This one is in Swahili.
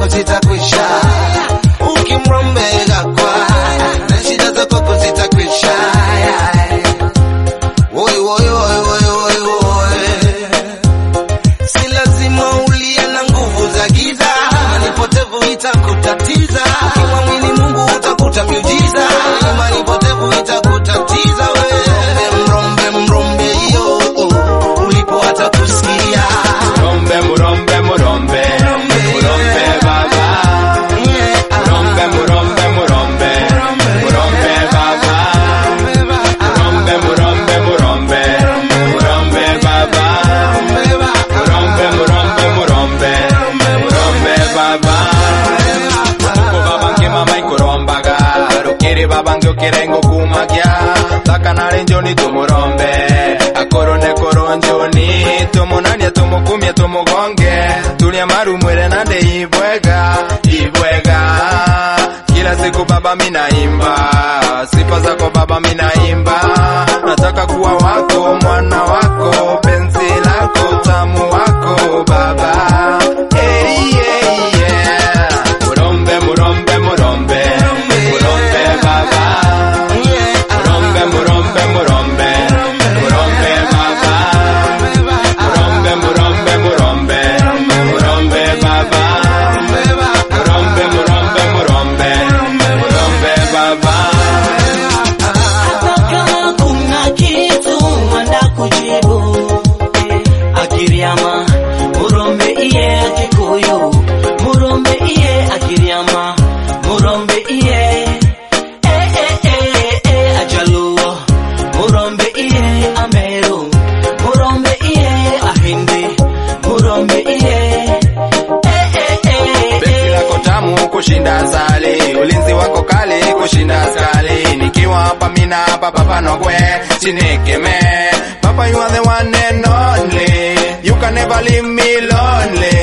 zako zitakwisha ukimrombega kwa na shida zako zitakwisha Woi, woi, woi, woi, woi, woi. Si lazima ulie na nguvu za giza, imani potevu itakutatiza. Ukimwamini Mungu utakuta miujiza, imani potevu itakutatiza. We mrombe, mrombe hiyo ulipo hata kusikia Murombe, murombe, murombe, murombe baba. Murombe, murombe, murombe, murombe baba. Murombe, murombe, murombe, murombe baba. Murombe, murombe, murombe, murombe baba. Uko babange mama ikurombaga rukiri babange ukirengo kumagya takanale njoni tumurombe akorone koronjoni tumunanie tumukumye tumugonge tulia marumwire nande ibwega ibwega kila siku baba minaimba sifa zako baba minaimba nataka kuwa wako mwana wako penzi lako tamu wako baba hey, yeah, yeah. murombe murombe murombe murombe baba murombe murombe murombe murombe baba murombe murombe murombe murombe baba murombe murombe murombe murombe baba Hata kama kuna kitu mwanda kujibu Akiriama murombe iye akikuyu Murombe iye akiriama Murombe iye Eh eh eh eh ajaluo Murombe iye ameru Murombe iye ahindi Murombe iye Eh eh eh Penzi eh lako tamu kushinda asali, ulinzi wako kali kushinda askari. Nikiwa hapa mina hapa papa nogwe chinikeme Papa you are the one and only, you can never leave me lonely.